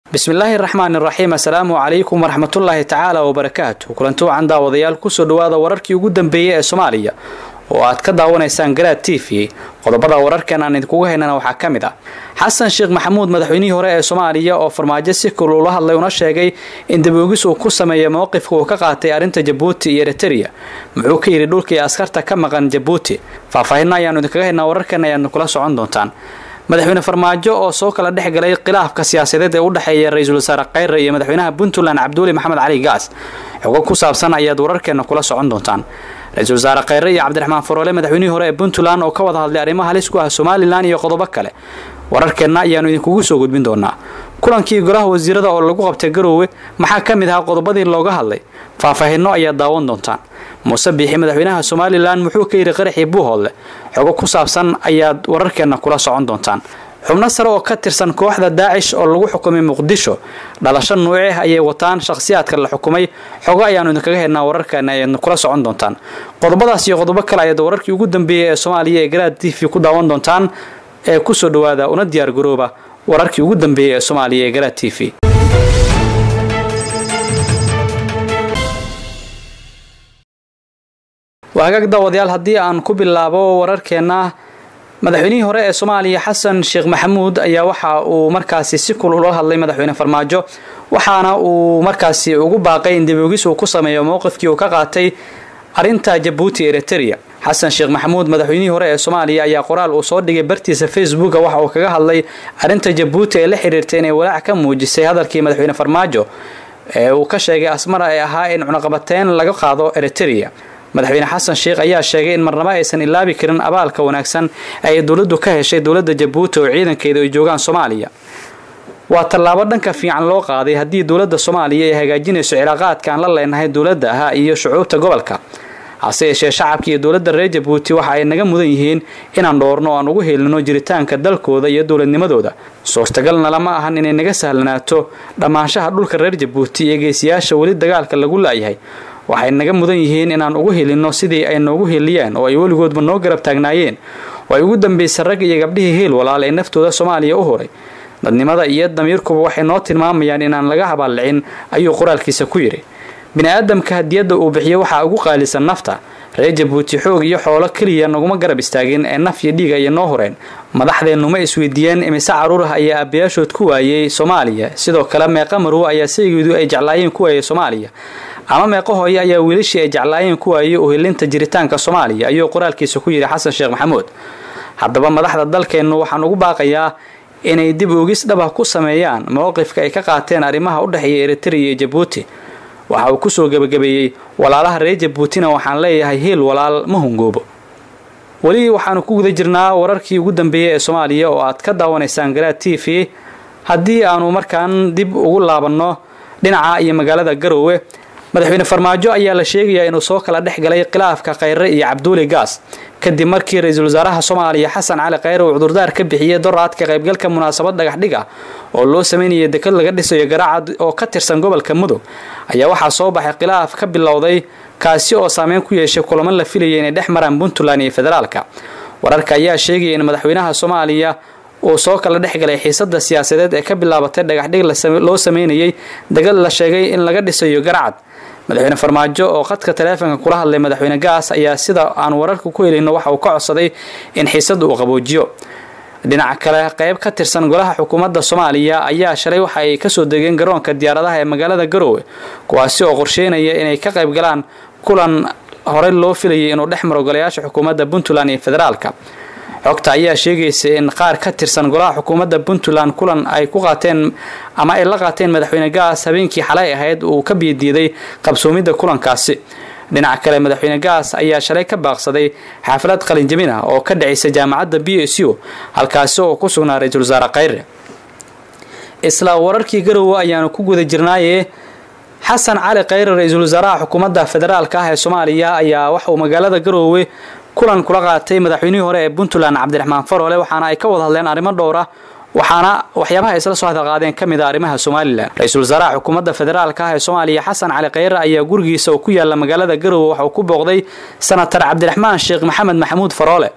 bismillaahi raxmaani raxiim assalaamu calaykum waraxmatullaahi tacaala wabarakaatu kulanti wacan daawadayaal kusoo dhawaada wararkii ugu dambeeyey ee soomaaliya oo aad ka daawanaysaan garaad t v qodobada wararkan aan idinkugu haynana waxaa ka mid ah xasan sheekh maxamuud madaxweynihii hore ee soomaaliya oo farmaajo si kul ula hadlay una sheegay in daboogis uu ku sameeya mowqifka uu ka qaatay arrinta jabuuti iyo eritereya muxuu ka yidhi dhulkii askarta ka maqan jabuuti faahfaahinna ayaanu idinkaga haynaa wararkan ayaadna kula socon doontaan madaxweyne farmaajo oo soo kala dhex galay khilaafka siyaasadeed ee u dhexeeya ra-iisul wasaare khayre iyo madaxweynaha puntland cabduuli maxamed cali gaas xogo ku saabsan ayaad wararkeena kula socon doontaan ra-iisul wasaare khayre iyo cabdiraxmaan faroole madaxweynihii hore ee puntland oo ka wada hadlay arrimo halis ku ah somalilan iyo qodobo kale wararkeenna ayaanu idinkugu soo gudbin doonaa kulankii golaha wasiirada oo lagu qabtay garoowe maxaa ka mid ahaa qodobadii looga hadlay faahfaahinno ayaad daawan doontaan muuse biixi madaxweynaha somalilan muxuu ka yidhi qaraxii buuhoodle xogo ku saabsan ayaad wararkeenna kula socon doontaan xubno sare oo ka tirsan kooxda daacish oo lagu xukumay muqdisho dhalasho nuuce ah ayay wataan shakhsiyaadka la xukumay xogo ayaanu idinkaga haynaa wararkeena ayaadna kula socon doontaan qodobadaas iyo qodobo kale ayaad wararkii ugu dambeeyey ee soomaaliya ee garaad t v ku daawan doontaan ee kusoo dhawaada una diyaar garooba wararkii ugu dambeeyey ee soomaaliya ee garaad t v waa hagaag daawadayaal haddii aan ku bilaabo wararkeenna madaxweynihii hore ee soomaaliya xasan sheekh maxamuud ayaa waxa uu markaasi si kul ula hadlay madaxweyne farmaajo waxaana uu markaasi ugu baaqay in daboogis uu ku sameeyo mowqifkii uu ka qaatay arrinta jabuuti eritereya xasan sheekh maxamuud madaxweynihii hore ee soomaaliya ayaa qoraal uu soo dhigay bartiisa facebooka waxa uu kaga hadlay arrinta jabuuti ee la xiriirtay inay walaac ka muujisay hadalkii madaxweyne farmaajo ee uu ka sheegay asmara ee ahaa in cunaqabateyn laga qaado eritereya madaxweyne xasan sheekh ayaa sheegay in marnabo aysan ilaabi karin abaalka wanaagsan ay dowladdu ka heshay dowladda jabuuti oo ciidankeeda ay joogaan soomaaliya waa tallaabo dhanka fiican loo qaaday haddii dowladda soomaaliya ay hagaajinayso cilaaqaadka aan la leenahay dowladda ah iyo shucuubta gobolka hase yeeshee shacabka iyo dowladda reer jabuuti waxa ay naga mudan yihiin inaan dhoorno o aan ugu helino jiritaanka dalkooda iyo dowladnimadooda suurtagalna lama ahan inay naga sahlanaato dhammaanshaha dhulka reer jabuuti iyo geesiyaasha weli dagaalka lagu laayahay waxay naga mudan yihiin inaan ugu helinno sidii ay noogu heliyeen oo ay weligoodba noo garab taagnaayeen oo ay ugu dambaysay rag iyo gabdhihii heel walaal ee naftooda soomaaliya u horay dadnimada iyo damiirkuba waxay noo tilmaamayaan inaan laga habaallicin ayuu qoraalkiisa ku yidhi bini-aadamka hadiyadda uu bixiyo waxaa ugu qaalisan nafta reer jabuuti xoog iyo xoolo keliya naguma garab istaagin ee naf iyo dhiig ayay noo horeen madaxdeennu ma isweydiiyeen imise caruur ah ayaa aabbayaashood ku waayey soomaaliya sidoo kale meeqa marwo ayaa saygeedu ay jeclaayeen ku waayey soomaaliya ama meeqo hooye ayaa wiilashii ay jeclaayeen ku waayey uhelinta jiritaanka soomaaliya ayuu qoraalkiisa ku yidhi xasan sheekh maxamuud haddaba madaxda dalkeennu waxaan ugu baaqayaa inay dib oogis dhabah ku sameeyaan mowqifka ay ka qaateen arrimaha u dhexeeya eritereya iyo jabuuti waxa uu kusoo gebagabeeyey walaalaha reer jabuutina waxaan leeyahay heel walaal ma hungoobo weli waxaanu ku guda jirnaa wararkii ugu dambeeyey ee soomaaliya oo aad ka daawanaysaan garaad t v haddii aanu markaan dib ugu laabanno dhinaca iyo magaalada garoowe madaxweyne farmaajo ayaa la sheegayaa inuu soo kala dhex galay khilaafka khayre iyo cabduuli gaas kadib markii ra-iisul wasaaraha soomaaliya xasan cali khayre uu cudurdaar ka bixiyey doraadka qaybgalka munaasabad dhagaxdhig ah oo loo sameynayay dekad laga dhisayo garaacad oo ka tirsan gobolka mudug ayaa waxaa soo baxay khilaaf ka bilowday kaasi oo saameyn ku yeeshay kulamo la filayay inay dhex maraan puntland iyo federaalka wararka ayaa sheegaya in madaxweynaha soomaaliya uu soo kala dhex galay xiisada siyaasadeed ee ka bilaabatay dhagaxdhig loo sameynayay degad la sheegay in laga dhisayo garacad madaxweyne farmaajo oo khadka taleefonka kula hadlay madaxweyne gaas ayaa sida aan wararka ku helino waxa uu ka codsaday in xiisada uu qaboojiyo dhinaca kale qeyb ka tirsan golaha xukuumadda soomaaliya ayaa shalay waxa ay kasoo degeen garoonka diyaaradaha ee magaalada garoowe kuwaasi oo qorsheynaya inay ka qayb galaan kulan horey loo filayay inuu dhex maro golayaasha xukuumadda puntland iyo federaalka xogta ayaa sheegaysa in qaar ka tirsan golaha xukuumadda puntland kulan ay ku qaateen ama ay la qaateen madaxweyne gaas habeenkii xalay ahayd uu ka biidiiday qabsoomidda kulankaasi dhinaca kale madaxweyne gaas ayaa shalay ka baaqsaday xaafalad qalinjabin ah oo ka dhacaysa jaamacadda b s u halkaasi oo ku sugnaa ra-iisul wasaare khayre isla wararkii garowe ayaanu ku guda jirnaaye xasan cali khayre ra-iisul wasaaraha xukuumadda federaalka ah ee soomaaliya ayaa waxauu magaalada garoowe kulan kula qaatay madaxweynihii hore ee puntland cabdiraxmaan faroole waxaana ay ka wada hadleen arrimo dhowr ah waxaana waxyaabaha isla soo hadalqaadeen ka mid a arrimaha somalilan ra-iisul wasaaraha xukuumadda federaalka ah ee soomaaliya xasan cali khayre ayaa gurigiisa oo ku yaala magaalada garowe waxa uu ku booqday senatar cabdiraxmaan sheekh maxamed maxamuud faroole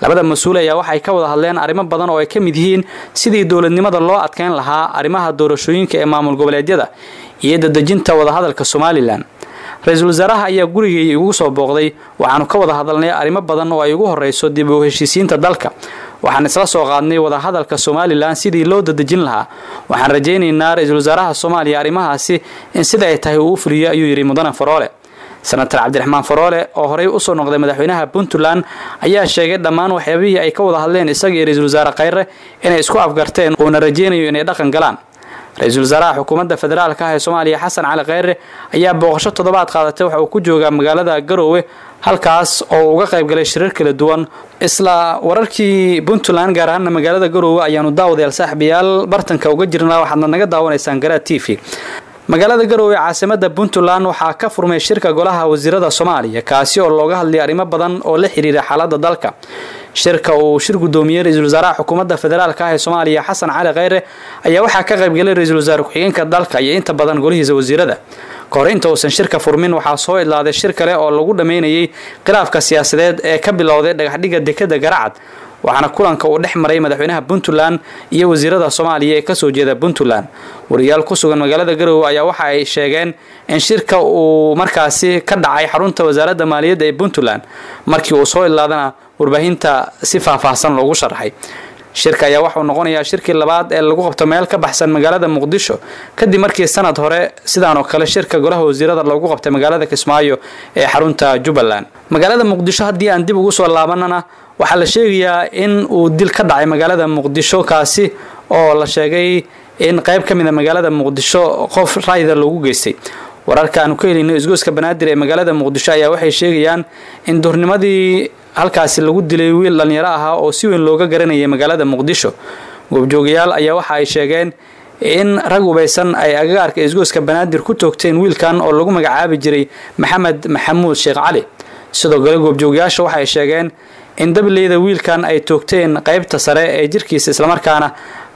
labada mas-uul ayaa waxay ka wada hadleen arrimo badan oo ay ka mid yihiin sidii dowladnimada loo adkeyn lahaa arrimaha doorashooyinka ee maamul goboleedyada iyo dadejinta wadahadalka somalilan ra-iisul wasaaraha ayaa gurigay igu soo booqday waxaanu ka wada hadalnay arrimo badan oo ay ugu horeyso dib u heshiisiinta dalka waxaan isla soo qaadnay wadahadalka somalilan sidii loo dadejin lahaa waxaan rajaynaynaa ra-iisul wasaaraha soomaaliya arrimahaasi in sida ay tahay uu u fuliyo ayuu yidhi mudane faroole senator cabdiraxmaan faroole oo horey usoo noqday madaxweynaha puntland ayaa sheegay dhammaan waxyaabihii ay ka wada hadleen isaga iyo ra-iisul wasaare khayre inay isku afgarteen uuna rajaynayo inay dhaqan galaan ra-iisul wasaaraha xukuumadda federaalka ah ee soomaaliya xasan cali kheyre ayaa booqasho toddobaad qaadatay waxa uu ku joogaa magaalada garoowe halkaas oo uga qayb galay shirar kala duwan isla wararkii puntland gaar ahaana magaalada garoowe ayaanu daawadayaal saaxiibayaal bartanka uga jirnaa waxaadna naga daawanaysaan garaa t v magaalada garoowe caasimada puntland waxaa ka furmay shirka golaha wasiirada soomaaliya kaasi oo looga hadlay arrimo badan oo la xiriira xaalada dalka shirka uu shir gudoomiyey ra-iisul wasaaraha xukuumadda federaalk ah ee soomaaliya xasan cali kheyre ayaa waxaa ka qaybgalay ra-iisul wasaare ku-xigeenka dalka iyo inta badan golihiisa wasiirada kahor inta uusan shirka furmin waxaa soo idlaaday shir kale oo lagu dhammeynayay khilaafka siyaasadeed ee ka bilowday dhagaxdhiga dekada garacad waxaana kulanka uu dhex maray madaxweynaha puntland iyo wasiirada soomaaliya ee kasoo jeeda puntland wariyaal ku sugan magaalada garoowe ayaa waxa ay sheegeen in shirka uu markaasi ka dhacay xarunta wasaaradda maaliyadda ee puntland markii uu soo idlaadana warbaahinta si faahfaahsan loogu sharaxay shirka ayaa waxauu noqonayaa shirkii labaad ee lagu qabto meel ka baxsan magaalada muqdisho kadib markii sanad hore sidaan oo kale shirka golaha wasiirada loogu qabtay magaalada kismaayo ee xarunta jubbaland magaalada muqdisho haddii aan dib ugu soo laabanana waxaa la sheegayaa in uu dil ka dhacay magaalada muqdisho kaasi oo la sheegay in qayb ka mid a magaalada muqdisho qof raayida loogu geystay wararka aanu ka helayno isgoyska banaadir ee magaalada muqdisho ayaa waxay sheegayaan in duurnimadii halkaasi lagu dilay wiil dhallinyaro ahaa oo si weyn looga garanayay magaalada muqdisho goobjoogayaal ayaa waxa ay sheegeen in rag ubaysan ay agagaarka isgoyska banaadir ku toogteen wiilkan oo lagu magacaabi jiray maxamed maxamuud sheekh cali sidoo kale goobjoogayaasha waxay sheegeen in dableyda wiilkan ay toogteen qaybta sare ee jirkiisa islamarkaana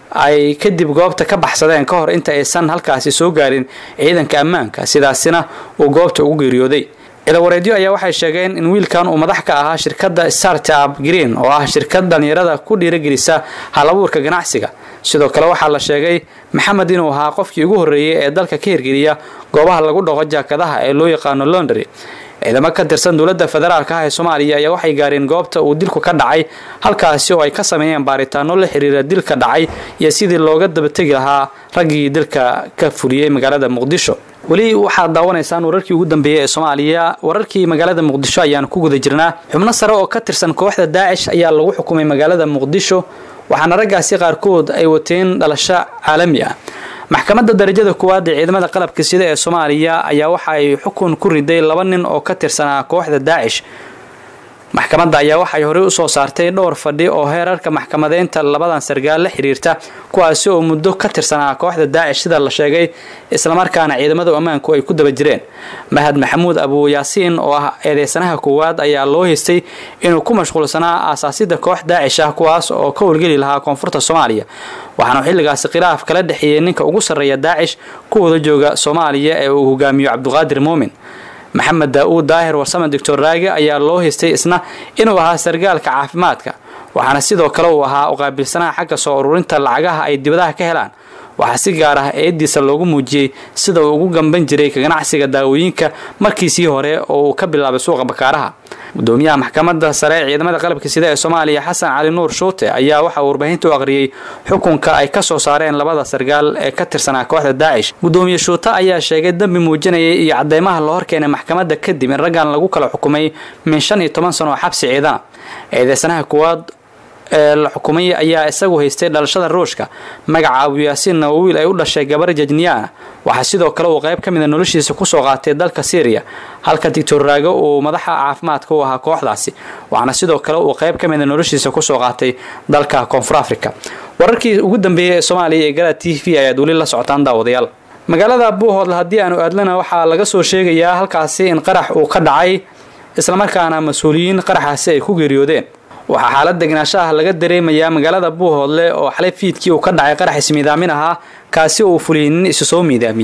ay kadib goobta ka baxsadeen ka hor inta aysan halkaasi soo gaarin ciidanka ammaanka sidaasina uu goobta ugu geeriyooday ciidawareedyo ayaa waxay sheegeen in wiilkan uu madax ka ahaa shirkadda startup green oo ah shirkad dhalinyarada ku dhiiragelisa halabuurka ganacsiga sidoo kale waxaa la sheegay maxamed inuu ahaa qofkii ugu horreeyey ee dalka ka hirgeliya goobaha lagu dhaqo jaakadaha ee loo yaqaano londry ciidamo ka tirsan dowladda federaalk ah ee soomaaliya ayaa waxay gaareen goobta uu dilku ka dhacay halkaasi oo ay ka sameeyeen baaritaano la xiriira dilka dhacay iyo sidii looga dabategi lahaa raggii dilka ka fuliyey magaalada muqdisho weli waxaad daawanaysaan wararkii ugu dambeeyey ee soomaaliya wararkii magaalada muqdisho ayaan ku guda jirnaa xubno sare oo ka tirsan kooxda daacish ayaa lagu xukumay magaalada muqdisho waxaana raggaasi qaarkood ay wateen dhalasho caalami ah maxkamadda darajada koowaad ee ciidamada qalabka sida ee soomaaliya ayaa waxa ay xukun ku riday laba nin oo ka tirsanaa kooxda daacish maxkamadda ayaa waxay horey usoo saartay dhowr fadhi oo heerarka maxkamadeynta labadan sargaal la xiriirta kuwaasi oo muddo ka tirsanaa kooxda daacish sida la sheegay islamarkaana ciidamada ammaanku ay ku daba jireen mahad maxamuud abu yaasiin oo ah eedeysanaha koowaad ayaa loo haystay inuu ku mashquulsanaa aasaasida koox daacish ah kuwaas oo ka howlgeli lahaa koonfurta soomaaliya waxaana xilligaasi khilaaf kala dhexeeyey ninka ugu sarreeya daacish ku wada jooga soomaaliya ee uu hogaamiyo cabduqaadir muumin maxamed daa-uud daahir warsame doctor raage ayaa loo haystay isna inuu ahaa sargaalka caafimaadka waxaana sidoo kale uu ahaa uqaabilsanaha xagga soo ururinta lacagaha ay dibadaha ka helaan waxaa si gaar ah eediisa loogu muujiyey sida uu ugu gamban jiray ka ganacsiga daawooyinka markiisii hore oo uu ka bilaabay suuqa bakaaraha gudoomiyaha maxkamadda sare ee ciidamada qalabka sida ee soomaaliya xasan cali nuur shuute ayaa waxa uu warbaahinta u aqriyey xukunka ay ka soo saareen labada sargaal ee ka tirsanaa kooxda daacish gudoomiye shuute ayaa sheegay dembi muujinayay iyo cadeymaha la horkeenay maxkamadda kadib in raggan lagu kala xukumay min shan iyo toban sano oo xabsi ciidana eedeysanaha kuwaad ee la xukumay ayaa isagu haystay dhalashada ruushka magaca abuyaasiinna oo wiil ay u dhashay gabar jajniyaana waxaa sidoo kale uu qayb ka mida noloshiisa kusoo qaatay dalka syriya halka dictor raago uu madaxa caafimaadka u ahaa kooxdaasi waxaana sidoo kale uu qayb ka mida noloshiisa kusoo qaatay dalka koonfur africa wararkii ugu dambeeyey ee soomaaliya ee gala t v ayaad weli la socotaan daawadayaal magaalada buuhoodle haddii aanu aadlana waxaa laga soo sheegayaa halkaasi in qarax uu ka dhacay islamarkaana mas-uuliyiin qaraxaasi ay ku geeriyoodeen waxaa xaalad degnaansho ah laga dareemayaa magaalada buuhoodle oo xalay fiidkii uu ka dhacay qarax ismiidaamin ahaa kaasi uu fuliyey nin isu soo miidaamiyey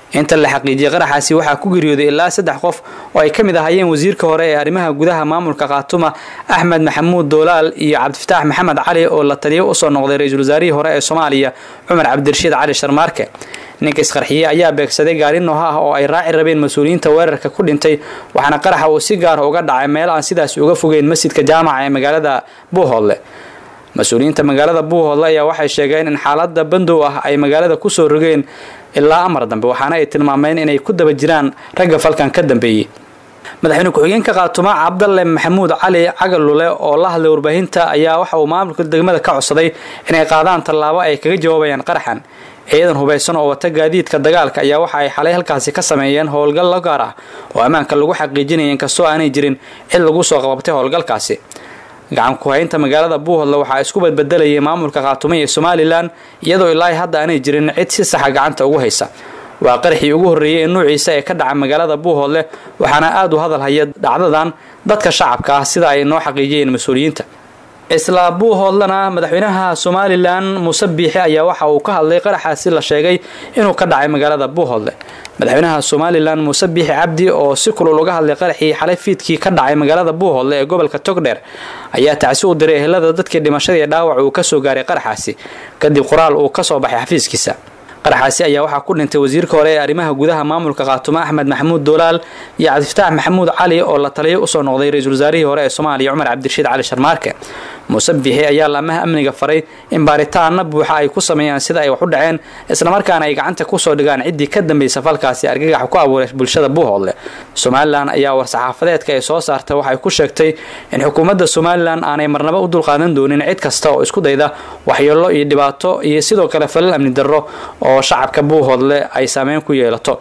inta la xaqiijiyey qaraxaasi waxaa ku geeriyooday ilaa saddex qof oo ay ka mid ahaayeen wasiirka hore ee arrimaha gudaha maamulka khaatuma axmed maxamuud doolaal iyo cabdifataax maxamed cali oo la taliyo usoo noqday ra-iisul wasaarihii hore ee soomaaliya cumar cabdirashiid cali sharmaarke ninka isqarxiyey ayaa beegsaday gaari nooha ah oo ay raaci rabeen mas-uuliyiinta weerarka ku dhintay waxaana qaraxa uu si gaara uga dhacay meel aan sidaas uga fogeyn masjidka jaamaca ee magaalada buuhoodle mas-uuliyiinta magaalada buuhoodle ayaa waxay sheegeen in xaalada bandow ah ay magaalada kusoo rogeen ilaa amar dambe waxaana ay tilmaameen inay ku daba jiraan ragga falkan ka dambeeyey madaxweyne ku-xigeenka khaatuma cabdalle maxamuud cali cagalule oo la hadlay warbaahinta ayaa waxa uu maamulka degmada ka codsaday inay qaadaan tallaabo ay kaga jawaabayaan qaraxan ciidan hubaysan oo wata gaadiidka dagaalka ayaa waxa ay xalay halkaasi ka sameeyeen howlgal la gaar ah oo ammaanka lagu xaqiijinaya inkastoo aanay jirin cid lagu soo qababtay howlgalkaasi gacan ku-haynta magaalada buuhodle waxaa isku badbedelayay maamulka khaatumo iyo somalilan iyadoo ilaahay hadda aanay jirin cid si saxa gacanta ugu haysa waa qaraxii ugu horreeyey ee nuuciisa ee ka dhaca magaalada buuhoodle waxaana aada u hadal haya dhacdadan dadka shacabka ah sida ay noo xaqiijiyeen mas-uuliyiinta isla buuhoodlana madaxweynaha somalilan muuse biixi ayaa waxa uu ka hadlay qaraxaasi la sheegay inuu ka dhacay magaalada buuhoodle madaxweynaha somalilan muuse biixi cabdi oo si kulul uga hadlay qaraxii xalay fiidkii ka dhacay magaalada buuhoodle ee gobolka togdheer ayaa tacsi u diray ehelada dadkii dhimashada iyo dhaawac uu kasoo gaaray qaraxaasi kadib qoraal uu kasoo baxay xafiiskiisa qaraxaasi ayaa waxaa ku dhintay wasiirka hore ee arrimaha gudaha maamulka khaatumo axmed maxamuud doolaal iyo cabdifataax maxamuud cali oo la taliyo usoo noqday ra-iisul wasaarihii hore ee soomaaliya cumar cabdirashiid cali sharmaarke muuse biixi ayaa laamaha amniga faray in baaritaana buuxa ay ku sameeyaan sida ay wax u dhaceen islamarkaana ay gacanta kusoo dhigaan ciddii ka dambaysa falkaasi argagax ku abuuray bulshada buuhoodle somalilan ayaa war-saxaafadeedka ay soo saartay waxay ku sheegtay in xukuumadda somalilan aanay marnaba u dulqaadan doonin cid kasta oo isku dayda waxyeelo iyo dhibaato iyo sidoo kale falal amni darro oo shacabka buuhoodle ay saameyn ku yeelato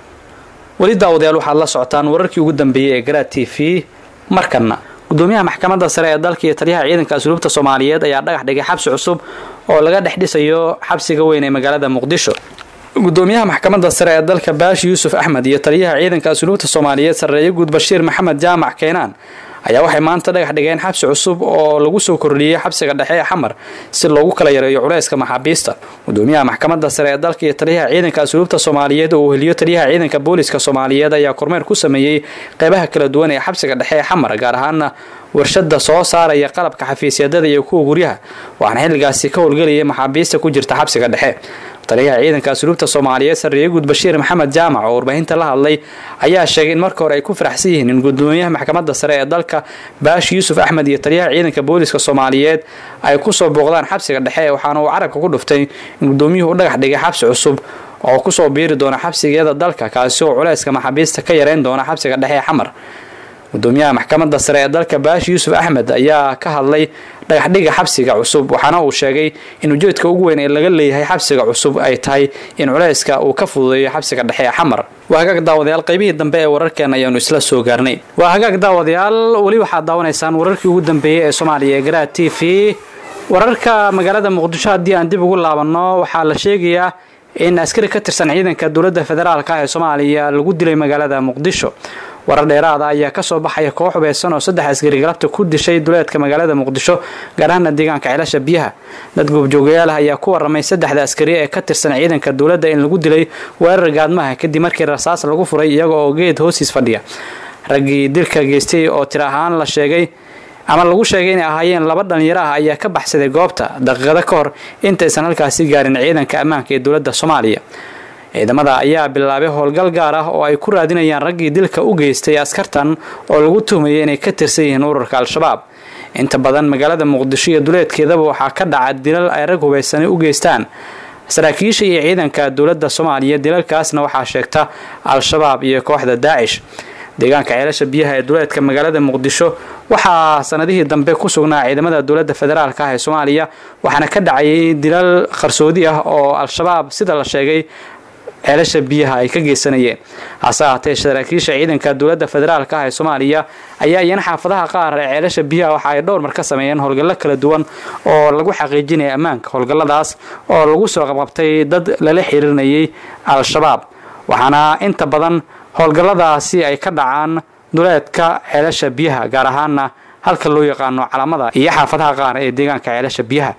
weli daawadayaal waxaad la socotaan wararkii ugu dambeeyey ee garaad t v markana gudoomiyaha maxkamadda sare ee dalka iyo taliyaha ciidanka asluubta soomaaliyeed ayaa dhagax dhigay xabsi cusub oo laga dhex dhisayo xabsiga weyn ee magaalada muqdisho gudoomiyaha maxkamadda sare ee dalka baashi yuusuf axmed iyo taliyaha ciidanka asluubta soomaaliyeed sarreeye guud bashiir maxamed jaamac keenaan ayaa waxay maanta dhagax dhigeen xabsi cusub oo lagu soo kordhiyey xabsiga dhexe ee xamar si loogu kala yareeyo culayska maxaabiista gudoomiyaha maxkamadda sare ee dalka iyo taliyaha ciidanka asluubta soomaaliyeed oo uu heliyo taliyaha ciidanka booliska soomaaliyeed ayaa kormeer ku sameeyey qeybaha kala duwan ee xabsiga dhexe ee xamar gaar ahaana warshada soo saaraya qalabka xafiisyadada iyo kuwa guryaha waxaana xilligaasi ka howlgelayay maxaabiista ku jirta xabsiga dhexe taliyaha ciidanka asluubta soomaaliyeed sarreeye guud bashiir maxamed jaamac oo warbaahinta la hadlay ayaa sheegay in marka hore ay ku faraxsan yihiin in gudoomiyaha maxkamadda sare ee dalka baashi yuusuf axmed iyo taliyaha ciidanka booliska soomaaliyeed ay kusoo booqdaan xabsiga dhexe waxaana uu carabka ku dhuftay in gudoomiyuhu u dhagax dhigay xabsi cusub oo kusoo biiri doona xabsigiyada dalka kaasi oo culayska maxaabiista ka yareyn doona xabsiga dhexe ee xamar gudoomiyaha maxkamadda sare ee dalka baashi yuusuf axmed ayaa ka hadlay dhagaxdhiga xabsiga cusub waxaana uu sheegay in ujeedka ugu weyn ee laga leeyahay xabsiga cusub ay tahay in culayska uu ka fududeeyo xabsiga dhexe ee xamar waa hagaag daawadayaal qaybihii dambe ee wararkeena ayaanu isla soo gaarnay waa hagaag daawadayaal weli waxaad daawanaysaan wararkii ugu dambeeyey ee soomaaliya ee garaad t v wararka magaalada muqdisho haddii aan dib ugu laabanno waxaa la sheegayaa in askari ka tirsan ciidanka dowladda federaalka ah ee soomaaliya lagu dilay magaalada muqdisho warar dheeraada ayaa kasoo baxaya koox hubeysan oo saddex askari galabta ku dishay duleedka magaalada muqdisho gaar ahaana deegaanka ceelasha biyaha dad goobjoogayaal ah ayaa ku waramay saddexda askari ee ka tirsan ciidanka dowladda in lagu dilay weerar gaadmaha kadib markii rasaas lagu furay iyaga oo geed hoosiis fadhiya raggii dilka geystay oo tir ahaan la sheegay ama lagu sheegay inay ahaayeen laba dhalinyaro ah ayaa ka baxsaday goobta daqiiqado ka hor intaysan halkaasi gaarin ciidanka ammaanka ee dowladda soomaaliya ciidamada ayaa bilaabay howlgal gaar ah oo ay ku raadinayaan raggii dilka u geystay askartan oo lagu tuhmayay inay ka tirsan yihiin ururka al-shabaab inta badan magaalada muqdisho iyo duleedkeedaba waxaa ka dhaca dilal ay rag hubaysani u geystaan saraakiisha iyo ciidanka dowladda soomaaliya dilalkaasna waxaa sheegta al-shabaab iyo kooxda daacish deegaanka ceelasha biyaha ee duleedka magaalada muqdisho waxaa sanadihii dambe ku sugnaa ciidamada dowladda federaalk ah ee soomaaliya waxaana ka dhacayay dilal qarsoodi ah oo al-shabaab sida la sheegay ceelasha biyaha ay ka geysanayeen hase ahaatee saraakiisha ciidanka dowladda federaalk ah ee soomaaliya ayaa iyana xaafadaha qaar ee ceelasha biyaha waxa ay dhowr mar ka sameeyeen howlgallo kala duwan oo lagu xaqiijinaya ammaanka howlgalladaas oo lagu soo qabqabtay dad lala xiriirinayay al-shabaab waxaana inta badan howlgalladaasi ay ka dhacaan duleedka ceelasha biyaha gaar ahaana halka loo yaqaano calamada iyo xaafadaha qaar ee deegaanka ceelasha biyaha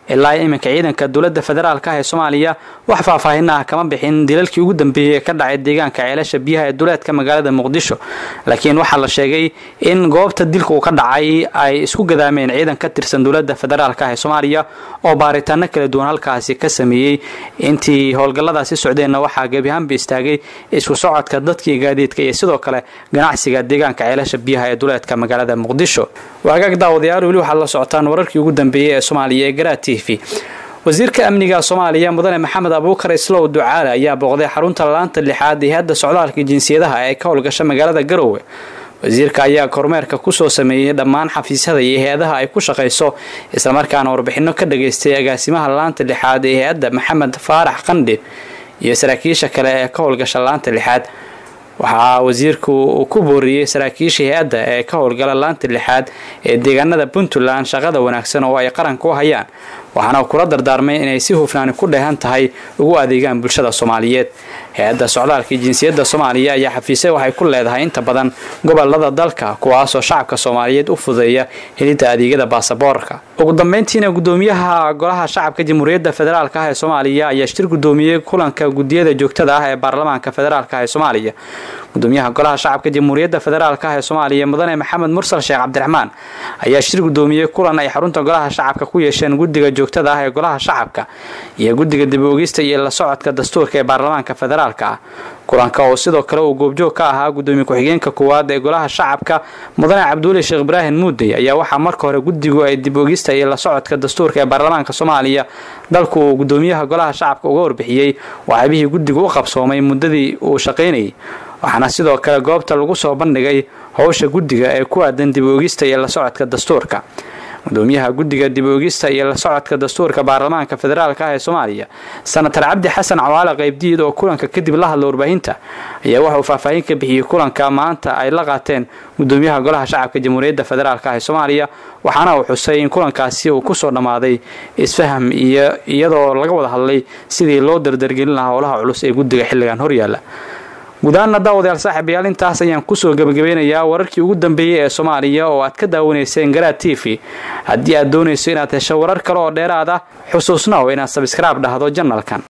ilaa iminka ciidanka dowladda federaalk ah ee soomaaliya wax faahfaahin ah kama bixin dilalkii ugu dambeeyey ee ka dhacay deegaanka ceelasha biyaha ee duleedka magaalada muqdisho laakiin waxaa la sheegay in goobta dilka uu ka dhacay ay isku gadaameen ciidan ka tirsan dowladda federaalk ah ee soomaaliya oo baaritaano kala duwan halkaasi ka sameeyey intii howlgalladaasi socdeenna waxaa gebiahaanba istaagay isku socodka dadkii gaadiidka iyo sidoo kale ganacsiga deegaanka ceelasha biyaha ee duleedka magaalada muqdisho waagaag daawadayaal weli waxaad la socotaan wararkii ugu dambeeyey ee soomaaliya ee garaa t v wasiirka amniga soomaaliya mudane maxamed abuukar islow ducaale ayaa booqday xarunta laanta lixaad ee hadda socdaalka jinsiyadaha ee ka howlgasha magaalada garowe wasiirka ayaa kormeerka kusoo sameeyey dhammaan xafiisyada iyo hay-adaha ay ku shaqayso islamarkaana warbixino ka dhageystay agaasimaha laanta lixaad ee hay-adda maxamed faarax qandhi iyo saraakiisha kale ee ka howlgasha laanta lixaad waxaa wasiirku uu ku booriyey saraakiisha hay-adda ee ka howlgala laanta lixaad ee deegaanada puntland shaqada wanaagsan oo ay qaranka u hayaan waxaana kula dardaarmay inay si hufnaani ku dheehan tahay ugu adeegaan bulshada soomaaliyeed hay-adda socdaalka jinsiyadda soomaaliya ayaa xafiisay waxay ku leedahay inta badan gobolada dalka kuwaasoo shacabka soomaaliyeed u fudeeya helidda adeegyada baasaboorka ugu dambeyntiina gudoomiyaha golaha shacabka jamhuuriyadda federaalk ah ee soomaaliya ayaa shir gudoomiyey kulanka gudiyada joogtada ah ee baarlamaanka federaalk ah ee soomaaliya gudoomiyaha golaha shacabka jamhuuriyadda federaalk ah ee soomaaliya mudane maxamed mursal sheekh cabdiraxmaan ayaa shir gudoomiyey kulan ay xarunta golaha shacabka ku yeesheen guddiga joogtada ah ee golaha shacabka iyo guddiga dib oogista iyo la socodka dastuurka ee baarlamaanka federaalka ah kulanka oo sidoo kale uu goobjoog ka ahaa gudoomiye ku-xigeenka koowaad ee golaha shacabka mudane cabduuli sheekh ibraahim muudey ayaa waxaa marka hore guddigu ay dib oogista iyo la socodka dastuurka ee baarlamaanka soomaaliya dalku uu gudoomiyaha golaha shacabka uga warbixiyey waxaabihii guddigu u qabsoomay muddadii uu shaqaynayay waxaana sidoo kale goobta lagu soo bandhigay howsha guddiga ee ku aadan dib oogista iyo la socodka dastuurka gudoomiyaha guddiga dib oogista iyo la socodka dastuurka baarlamaanka federaalk ah ee soomaaliya senatar cabdi xasan cawaale qaybdiid oo kulanka kadib la hadla warbaahinta ayaa waxa uu faahfaahin ka bixiyey kulanka maanta ay la qaateen gudoomiyaha golaha shacabka jamhuuriyadda federaalk ah ee soomaaliya waxaana uu xusay in kulankaasi uu kusoo dhammaaday isfaham iyo iyadoo laga wada hadlay sidii loo dardargelin lahaa howlaha culus ee guddiga xilligan horyaala gudahaana daawadayaal saaxiibayaal intaas ayaan kusoo gebagabeynayaa wararkii ugu dambeeyey ee soomaaliya oo aad ka daawanayseen garaad t v haddii aad doonayso inaad hesho warar kale oo dheeraad ah xusuusnaw inaad sabskraib dhahdo janalkan